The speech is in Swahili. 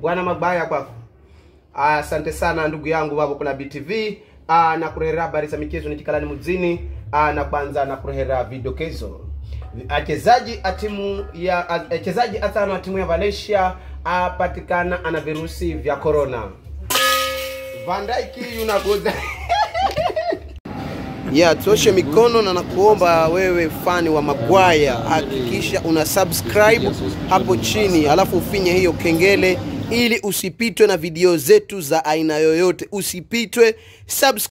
bwana mabaya kwako asante sana ndugu yangu wavo kuna btv ah, na kurehera habari za michezo nikikalani muzini ah, na kwanza na kurehera vidokezo achezaji atimu ya achezaji atano wa timu ya valencia apatikana ana virusi vya corona vandaiki yunagoza ya tuoshe mikono na nakuomba wewe fani wa magwaya hakikisha una subscribe hapo chini alafu ufinye hiyo kengele ili usipitwe na video zetu za aina yoyote usipitwe subscribe